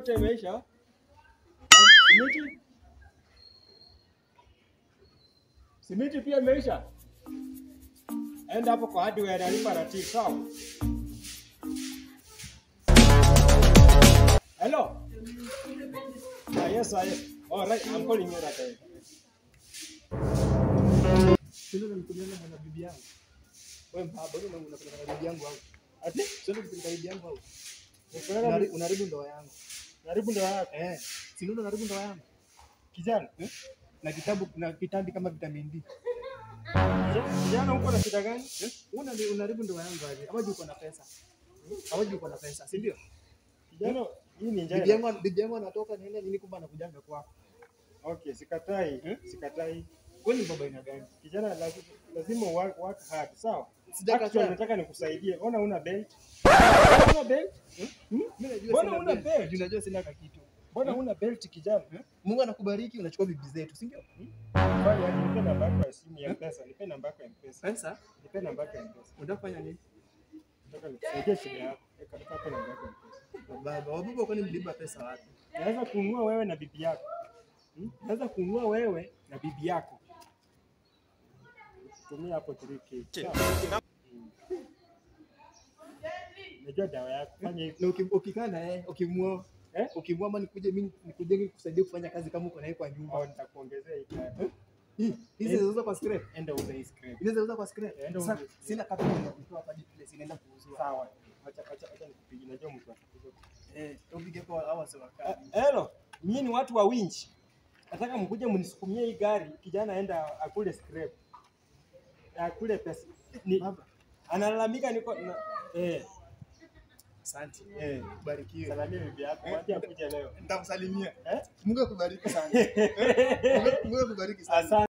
yote imeisha. Simiti simiti pia imeisha. Enda hapo kwa hardware alipa rati sawa. Hello. Ah, yes, ah, yes. All right, I'm calling you right away. Sio unanipeleka na bibi yangu. Wewe mbaba, wewe unapeleka na bibi yangu au? Ati Sio unapeleka na bibi yangu au? Unapeleka Unahari- bibi- Unaharibu ndoa yangu. karibu ndio yako. Eh, si ndio unaharibu ndoa yangu? Kijana, Na kitabu na kitambi kama vitamin D. kijana uko na shida gani? Eh? Una unaharibu ndoa yangu aje? Ama juu uko na pesa? Ama juu uko na pesa, si ndio? Kijana, hii ni njaa. Bibi yangu bibi yangu anatoka nienda nini kumbe anakujanga kwako. Okay, sikatai, Eh? sikatai. Wewe ni baba ina gani? Kijana lazima, lazima work, work hard, sawa? Sijakataa. Actually nataka nikusaidie. Ona una belt. Una belt? Mimi najua Mbona sina una belt. belt? Juu najua sina kakitu. Mbona una belt kijana? Mungu anakubariki unachukua bibi zetu, si ndio? Fanya aje, nipe namba yako ya simu ya M-Pesa, nipe namba yako ya M-Pesa. Pesa? Nipe namba yako ya M-Pesa. Unataka kufanya nini? Nataka nikusaidie shida yako. Eka eka hapo namba yako ya M-Pesa. Baba, wababa kwani mliba pesa wapi? Naweza kununua wewe na bibi yako. Hmm? Naweza kununua wewe na bibi yako. Tumia hapo 3K. Sawa? Hmm. Najua dawa yako. Fanya hivi. Na uki- ukikaa na yeye, ukimwoa, Eh? ukimwoa ama nikuje mimi nikuje nikusaidie kufanya kazi kama uko na yeye kwa Au nyumba. nitakuongezea hii kaya. Hii, hizi zinaweza kwa scrap. Enda uze hii scrap. Inaweza uza kwa scrap. Enda Sasa uze. sina capital ya kutoa hapa place inaenda kuuzwa. Sawa. Acha acha acha nikupigie. Najua mtu atakuja. Eh, upige kwa hawa sawa Eh, Hello, nyinyi ni watu wa winch. Nataka mkuje mnisukumie hii gari, kijana aenda akule scrap. Akule pesa. Ni, Baba, analalamika niko na, eh, asante. eh. Barikiwe. Salamia bibi yako, wacha akuje leo. Nitamsalimia. Eh? Mungu akubariki sana. Mungu akubariki sana. Asante.